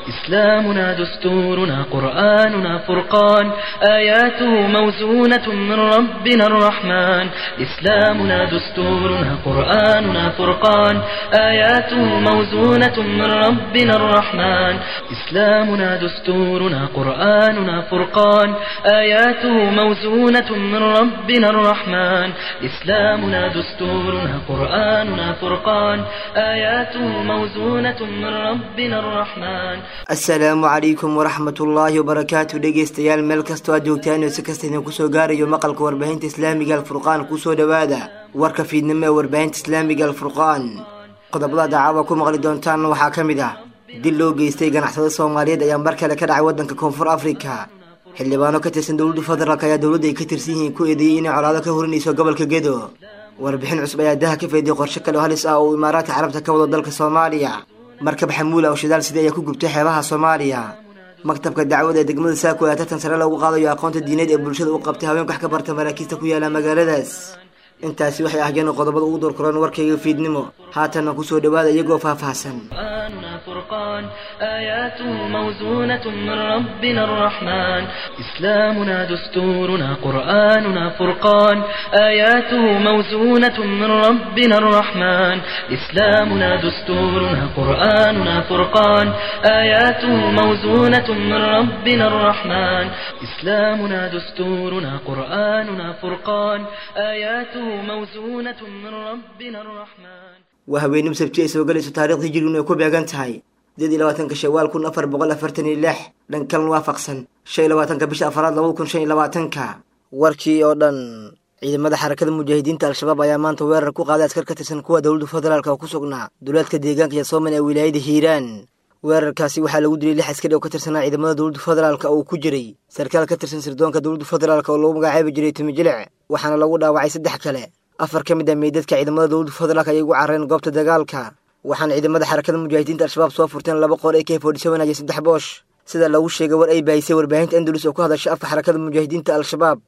إسلامنا دستورنا قرآننا فرقان آياته موزونة من ربنا الرحمن إسلامنا دستورنا قرآننا فرقان آياته موزونة من ربنا الرحمن إسلامنا دستورنا قرآننا فرقان آياته موزونة من ربنا الرحمن إسلامنا دستورنا قرآننا فرقان آياته موزونة من ربنا الرحمن asalaamu calaykum waraxmat ullaahi wabarakaatu dhegeystayaal meel kastoo aad joogtaan oo si kasta idin kusoo gaarayo maqalka warbaahinta islaamiga alfurqaan kusoo dhowaada warka fiidnimo ee warbaahinta islaamiga alfurqaan qodobada dacaawa ku maqli doontaan waxaa ka mid ah dil loo geystay ganacsada soomaaliyeed ayaa mar kale ka dhacay waddanka koonfur afrika xildhibaano ka tirsan dowladda federaalk ayaa dowladda ay ka tirsan yihiin ku eedeeyey inay colaado ka horinayso gobolka gedo warbixin cusub ayaa daha ka fayday qorshe kale oo halis ah oo imaaraadka carabta ka wado dalka soomaaliya markab xamuula oo shidaal sida ayaa ku gubtay xeebaha soomaaliya maktabka dacwada ee degmada saako ayaa tartan sare loogu qaadayo aqoonta diineed ee bulshada u qabtay haweenka wax ka barta maraakiista ku yaala magaaladaas intaasi waxay ahyeen qodobada ugu doorkoraan warkayga fiidnimo haatanna kusoo dhawaada iyagoo faahfaahsan قرآننا فرقان آياته موزونة من ربنا الرحمن إسلامنا دستورنا قرآننا فرقان آياته موزونة من ربنا الرحمن إسلامنا دستورنا قرآننا فرقان آياته موزونة من ربنا الرحمن إسلامنا دستورنا قرآننا فرقان آياته موزونة من ربنا الرحمن waa haweenimo sabti ay soo galayso taariikhdii jirigun ay ku beegan tahay sideed iyo labaatanka shawaal kun afar boqol afartan iyo lix dhankalan waafaqsan shan iyo labaatanka bisha afaraad labada kun shan iyo labaatanka warkii oo dhan ciidamada xarakada mujaahidiinta al-shabaab ayaa maanta weerar ku qaaday askar ka tirsan kuwa dowladda federaalk oo ku sugnaa duleedka deegaanka iyo sooman ee wilaayada hiiraan weerarkaasi waxaa lagu dilay lix askari oo ka tirsanaa ciidamada dowladda federaalk oo uu ku jiray sarkaal ka tirsan sirdoonka dowladda federaalk oo lagu magacaabi jiray tumijilic waxaana lagu dhaawacay saddex kale afar ka mid ah meydadka ciidamada dowladda federaalk ayay ugu carareen goobta dagaalka waxaana ciidamada xarakada mujaahidiinta al-shabaab soo furteen laba qoor ee ka fordisabanaya saddex boosh sida lagu sheegay war ay baahisay warbaahinta andalus oo ku hadasha afka xarakada mujaahidiinta al-shabaab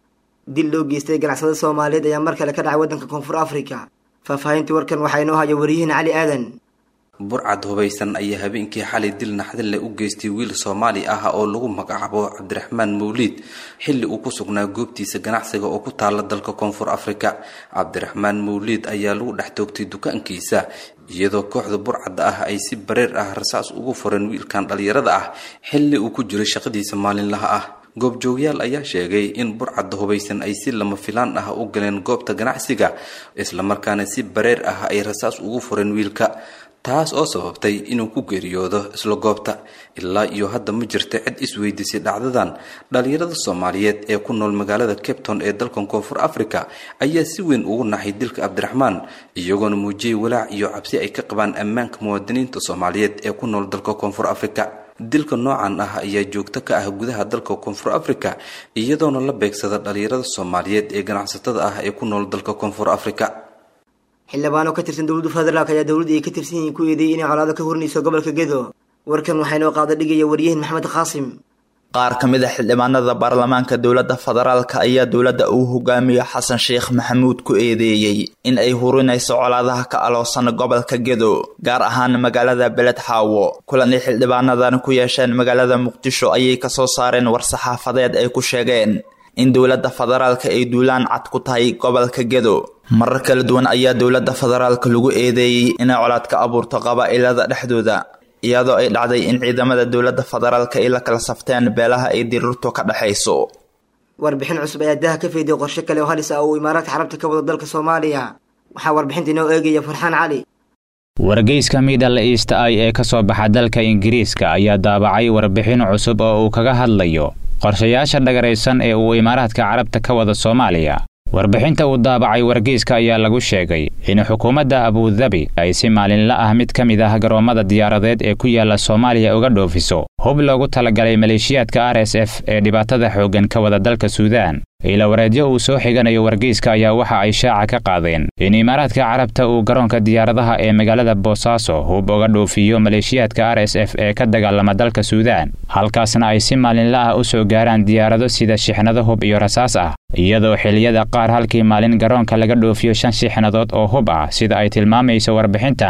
dil loo geystay ganacsada soomaaliyeed ayaa mar kale ka dhacay waddanka koonfur afrika faahfaahintii warkan waxaa inoo haya wariyihiin cali aadan burcad hubaysan ayaa habeenkii xalay dil naxdin leh u geystay wiil soomaali ah oo lagu magacaabo cabdiraxmaan mawliid xilli uu ku sugnaa goobtiisa ganacsiga oo ku taala dalka koonfur afrika cabdiraxmaan mawliid ayaa lagu dhex toogtay dukaankiisa iyadoo kooxda burcadda ah ay si bareer ah rasaas ugu fureen wiilkan dhallinyarada ah xilli uu ku jiray shaqadiisa maalinlaha ah goobjoogyaal ayaa sheegay in burcadda hubaysan ay si lama filaan ah u galeen goobta ganacsiga islamarkaana si bareer ah ay rasaas ugu fureen wiilka taas oo sababtay inuu ku geeriyoodo isla goobta ilaa iyo hadda ma jirta cid isweydiisay dhacdadan dhalinyarada soomaaliyeed ee ku nool magaalada capton ee dalkan koonfur africa ayaa si weyn ugu naxay dilka cabdiraxmaan iyagoona muujiyey walaac iyo cabsi ay ka qabaan ammaanka muwaadiniinta soomaaliyeed ee ku nool dalka koonfur africa dilka noocan ah ayaa joogto ka ah gudaha dalka koonfur africa iyadoona la beegsada dhalinyarada soomaaliyeed ee ganacsatada ah ee ku nool dalka koonfur africa xildhibaano ka tirsan dowladda federaalk ayaa dowladda ay ka tirsan yihiin ku eedeeyey inay colaado ka horinayso gobolka gedo warkan waxaa inoo qaada dhigaya waryahin maxamed qaasim qaar ka mid a xildhibaanada baarlamaanka dowladda federaalka ayaa dowladda uu hogaamiyo xasan sheekh maxamuud ku eedeeyey in ay hurinayso colaadaha ka aloosan gobolka gedo gaar ahaan magaalada beled xaawo kulan ay xildhibaanadan ku yeesheen magaalada muqdisho ayay kasoo saareen war-saxaafadeed ay ku sheegeen in dowladda federaalka ay duulaan cad ku tahay gobolka gedo marar kala duwan ayaa dowladda federaalka lagu eedeeyey inay colaad ka abuurto qabaa'ilada dhexdooda iyadoo ay dhacday in ciidamada dowladda federaalka ay la kala safteen beelaha ay dirirtu ka dhexayso warbixin cusub ayaa daha ka fayday qorshe kale oo halis ah oo imaaraadka carabta ka wado dalka soomaaliya waxaa warbixinta inoo eegaya farxaan cali wargeyska middle east i ee ka soo baxa dalka ingiriiska ayaa daabacay warbixin cusub oo uu kaga hadlayo qorshayaasha dhagaraysan ee uu imaaraadka carabta ka wada soomaaliya warbixinta uu daabacay wargeyska ayaa lagu sheegay in xukuumadda abudabi ay si maalinla ah mid ka mid ah garoommada diyaaradeed ee ku yaala soomaaliya uga dhoofiso hub loogu talagalay maleeshiyaadka r s f ee dhibaatada xooggan ka wada dalka suudaan ilawareedyo uu soo xiganayo wargeyska ayaa waxa ay shaaca ka qaadeen in imaaraadka carabta uu garoonka diyaaradaha ee magaalada boosaaso hub uga dhoofiyo maleeshiyaadka r s f ee ka dagaalama dalka suudaan halkaasna ay si maalinla ah u soo gaaraan diyaarado sida shixnado hub iyo rasaas ah iyadoo xilliyada qaar halkii maalin garoonka laga dhoofiyo shan shixnadood oo hub ah sida ay tilmaamayso warbixintan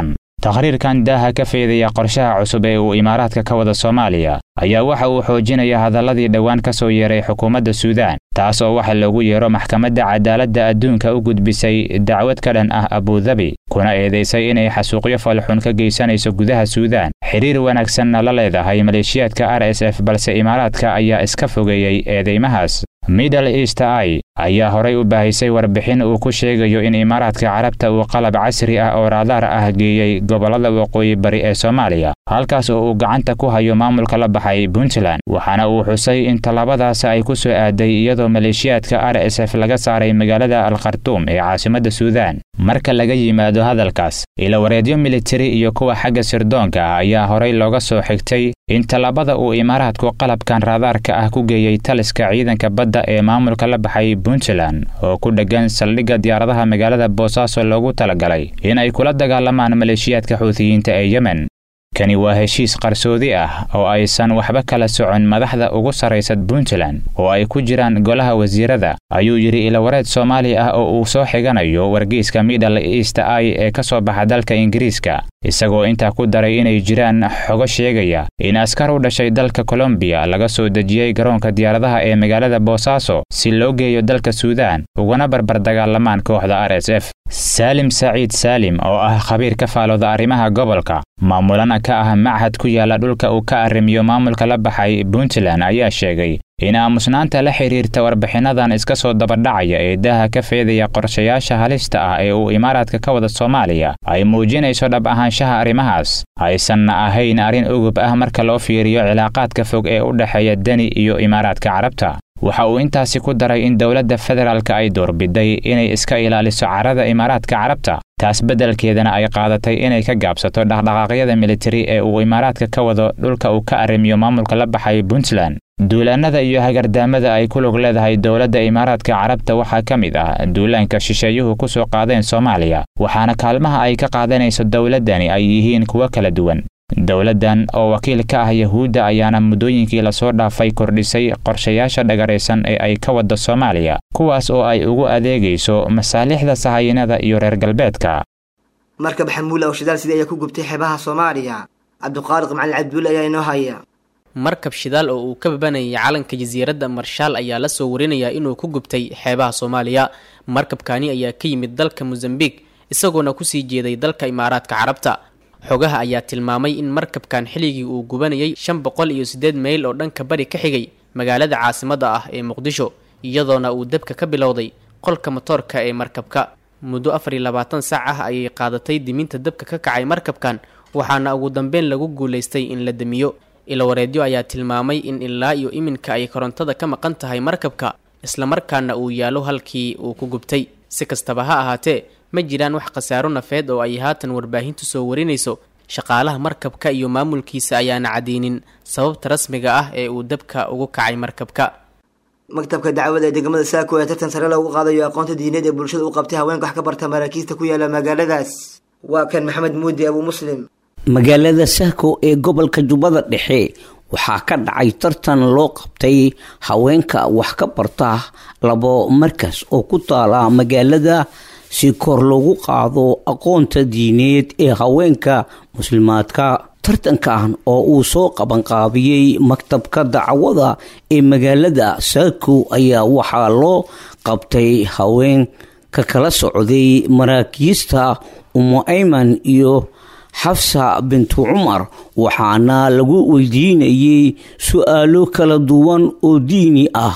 takhriirkan daaha ka feedaya qorshaha cusub ee uu imaaraadka ka wada soomaaliya ayaa waxa uu xoojinaya hadalladii dhowaan ka soo yeeray xukuumadda suudaan taas oo waxa loogu yeero maxkamadda cadaaladda adduunka u gudbisay dacwad ka dhan ah abudabi kuna eedaysay inay xasuuqyo falxun ka geysanayso gudaha suudaan xiriir wanaagsanna la leedahay maleeshiyaadka r s f balse imaaraadka ayaa iska fogeeyey eedeymahaas middle east i ayaa horay u baahisay warbixin uu ku sheegayo in imaaraadka carabta uu qalab casri ah oo raadaar ah geeyey gobollada waqooyi bari ee soomaaliya halkaas oo uu gacanta ku hayo maamulka la baxay puntland waxaana uu xusay in tallaabadaas ay ku soo aaday iyadoo maleeshiyaadka r s f laga saaray magaalada al khartuum ee caasimadda suudaan marka laga yimaado hadalkaas ilawareedyo militari iyo kuwa xagga sirdoonka ah ayaa horay looga soo xigtay in tallaabada uu imaaraadku qalabkan raadaarka ah ku geeyey taliska ciidanka badda ee maamulka la baxay puntland oo ku dheggan saldhigga diyaaradaha magaalada boosaaso loogu talagalay in ay kula dagaalamaan maleeshiyaadka xuutiyiinta ee yemen kani waa heshiis qarsoodi ah oo aysan waxba kala socon madaxda ugu sarraysa puntland oo ay ku jiraan golaha wasiirada ayuu yidhi ilawareed soomaali ah oo uu soo xiganayo wargeyska middle east i ee ka soo baxa dalka ingiriiska isagoo intaa ku daray inay jiraan xogo sheegaya in askar u dhashay dalka kolombiya laga soo dejiyey garoonka diyaaradaha ee magaalada boosaaso si loo geeyo dalka suudaan ugana barbar dagaalamaan kooxda r s f saalim saciid saalim oo ah khabiir ka faalooda arrimaha gobolka maamulana ka ah machad ku yaala dhulka uu ka arrimiyo maamulka la baxay puntland ayaa sheegay in aamusnaanta la xidhiirta warbixinnadan iska soo dabadhacaya ee daaha ka feedaya qorshayaasha halista ah ee uu imaaraadka ka wada soomaaliya ay muujinayso dhab ahaanshaha arrimahaas aysanna ahayn arrin ugub ah marka loo fiiriyo cilaaqaadka fog ee u dhexeeya deni iyo imaaraadka carabta waxa uu intaasi ku daray in dowladda federaalka ay doorbiday inay iska ilaaliso carada imaaraadka carabta taas beddelkeedana ay qaadatay inay ka gaabsato dhaqdhaqaaqyada militari ee uu imaaraadka ka wado dhulka uu ka arrimiyo maamulka la baxay puntland duulaannada iyo hagardaamada ay ku lug leedahay dowladda imaaraadka carabta waxaa ka mid ah duulaanka shisheeyuhu ku soo qaadeen soomaaliya waxaana kaalmaha ay ka qaadanayso dowladdani ay yihiin kuwo kala duwan dowladdan oo wakiil ka ah yahuudda ayaana muddooyinkii lasoo dhaafay kordhisay qorshayaasha dhagaraysan ee ay ka wadda soomaaliya kuwaas oo ay ugu adeegayso masaalixda sahayinada iyo reer galbeedka markab xamuula oo shidaal sida ayaa ku gubtay xeebaha soomaaliya cabdiqaaliq macalin cabdulle ayaa inoo haya markab shidaal oo uu ka babanayay calanka jasiiradda marshaal ayaa la soo warinayaa inuu ku gubtay xeebaha soomaaliya markabkani ayaa ka yimid dalka mosambiq isagoona kusii jeeday dalka imaaraadka carabta xogaha ayaa tilmaamay in markabkan xilligii uu gubanayay shan boqol iyo siddeed mayl oo dhanka bari ka xigay magaalada caasimadda ah ee muqdisho iyadoona uu debka ka bilowday qolka motoorka ee markabka muddo afar iyo labaatan saac ah ayay qaadatay diminta dabka ka kacay markabkan waxaana ugu dambeyn lagu guulaystay in la demiyo ilawareedyo ayaa tilmaamay in ilaa iyo iminka ay korontada ka maqan tahay markabka islamarkaana uu yaallo halkii uu ku gubtay si kastaba ha ahaatee ma jiraan wax khasaaro nafeed oo ay haatan warbaahintu soo warinayso shaqaalaha markabka iyo maamulkiisa ayaana cadeynin sababta rasmiga ah ee uu dabka ugu kacay markabka maktabka dacwada ee degmada saako ee tartan sare loogu qaadayo aqoonta diineed ee bulshada u qabtay haweenka wax ka barta maraakiista ku yaala magaaladaas waa kan maxamed muudi abuu muslim magaalada sahko ee gobolka jubbada dhexe waxaa ka dhacay tartan loo qabtay haweenka wax ka barta labo markas oo ku taala magaalada si kor loogu qaado aqoonta diineed ee haweenka muslimaadka tartankan oo uu soo qabanqaabiyey maktabka dacwada ee magaalada saako ayaa waxaa loo qabtay haween ka kala socday maraakiista umu ayman iyo xafsa bintu cumar waxaana lagu weydiinayey su-aalo kala duwan oo diini ah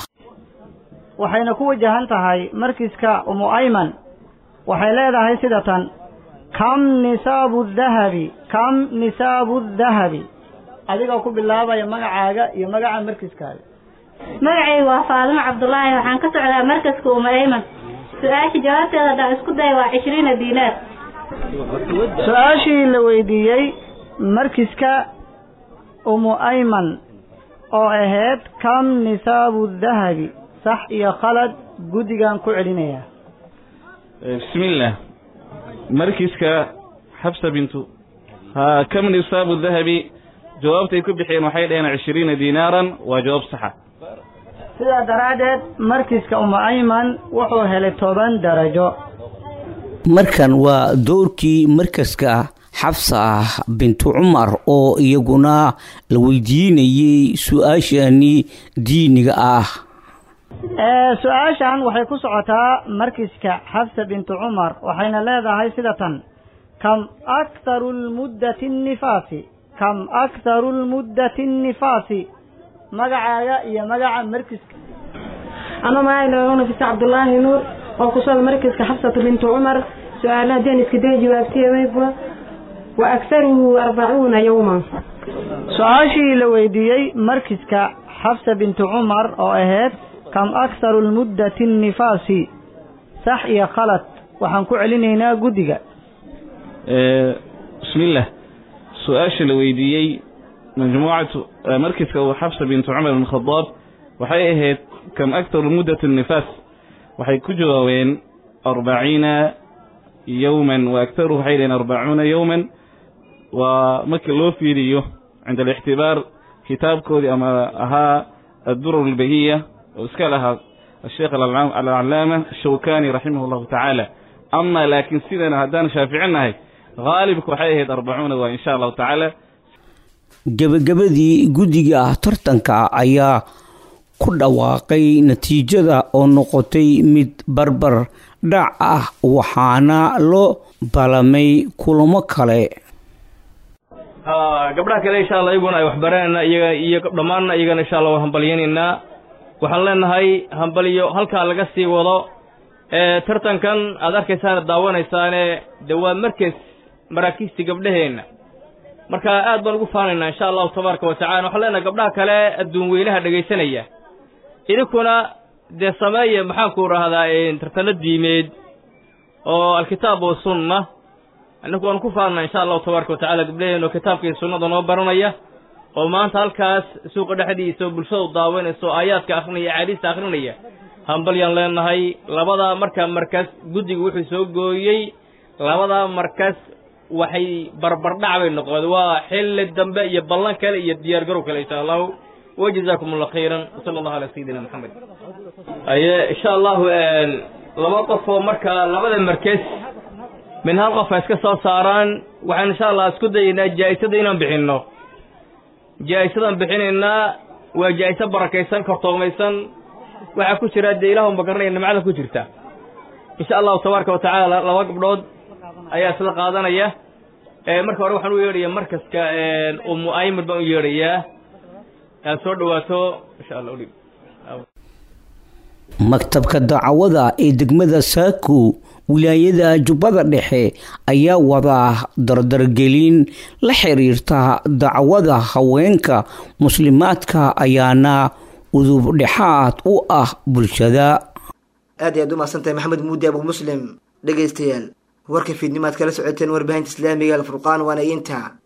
waxayna ku wajahan tahay markiska umu ayman waxay leedahay sida tan kam nisaabu dahabi kam nisaabu dahabi adigoo ku bilaabaya magacaaga iyo magaca markiskaaga magacaygu waa faadimo cabdulaahi waxaan ka socdaa markaska uma ayman su-aasha jawaabteeda haddaan isku daya waa cishriina diinaar su-aashii la weydiiyey markiska umu ayman oo ahayd kam nisaabu dahabi sax iyo khalad guddigan ku celinayaa bismillaah markiska xabsa bintu ha kam nisaabu dahabi jawaabtay ku bixiyeen waxay dhaheen cishriina diinaaran waa jawaab saxa sidaa daraaddeed markiska umu ayman wuxuu helay toban darajo markan waa dowrkii markaska xabsa bintu cumar oo iyaguna la weydiinayay su-aashani diiniga ah su-aashan waxay ku socotaa markiska xabsa bintu cumar waxayna leedahay sida tan kam akharu lmuddati nnifaasi kam akharu lmuddati nnifaasi magacaaga iyo magaca markiska ano magacayga nafisa cabdulaahi nuur oo kusooda markiska xabsatu bintu cumar su-aalaha deniska dee jawaabtiyewayba wa akharuhu arbacuuna yowma su-aashii la weydiiyey markiska xabsa bintu cumar oo ahayd kam akharu lmuddati nnifaasi sax iyo khalad waxaan ku celinaynaa guddiga bismillaah su-aasha la weydiiyey majmuucatu markiska uu xabsa bintu cumar bin khadaab waxay ahayd kam aktaru muddat nifaas waxay ku jawaabeen arbaciina yowman wa aktaruhu waxay dhaheen arbacuuna yowman waa markii loo fiiriyo cinda alixtibaar kitaabkoodii ama ahaa addurar albahiya oo iska lahaa asheekh alcalaama ashawkani raximah allahu tacaala ama laakiin sidana haddaan shaaficinahay haalibka waxay ahayd arbacuuna waa insha allahu tacaala gebagabadii guddiga tartanka ayaa ku dhawaaqay natiijada oo noqotay mid barbar dhac ah waxaana loo balamay kulamo kale gabdhaha kale insha allah iyaguna ay waxbaranayna iyaga iyo dhammaanna iyagana insha allah waan hambalyanaynaa waxaan leenahay hambaliyo halkaa laga sii wado tartankan aad arkaysaana daawanaysaane de waa markas maraakiistii gabdhaheenna marka aad baan ugu faanaynaa insha allahu tabaaraka wa tacala waxaan leenahay gabdhaha kale adduun weynaha dhegaysanaya idinkuna dee sameeya maxaanku rahdaa tartano diimeed oo alkitaab wa sunna annagu waanu ku faanaa insha allahu tabaaraka wa tacala gabdhaheen oo kitaabka iyo sunnada noo baranaya oo maanta halkaas suuqa dhexdiisa oo bulshadu daawanaysa oo aayaadka akrinaya axaadiista akrinaya hambalyaan leenahay labadaa markaa markas guddiga wuxuu soo gooyey labadaa markas waxay barbardhac bay noqdeen waa xilli dambe iyo ballan kale iyo diyaar garow kale insha allahu wajazaakum allah khayran wasala allahu ala sayidina maxamed aye insha allahu laba qof oo markaa labada markas min hal qof ay iska soo saaraan waxaan insha allah isku dayaynaa jaa'isada inaan bixinno jaa'isadaan bixinaynaa waa jaa'iso barakaysan kortoomaysan waxaa ku jira dee ilaahu magaranaya nimcada ku jirta insha allahu tabaaraka wa tacaala laba gabdhood ayaa isla qaadanaya marka hore waxaan u yeedhayaa markaska umu aymir baan u yeedhayaa aad soo dhawaato insha allah udhig maktabka dacwada ee degmada saako wilaayada jubbada dhexe ayaa wadaa dardargelin la xiriirta dacwada haweenka muslimaadka ayaana udub dhexaad u ah bulshada aad ayaad u mahadsantahay maxamed muudi abu muslim dhegaystayaal warka fiidnimaad kala socoteen warbaahinta islaamiga alfurqaan waana inta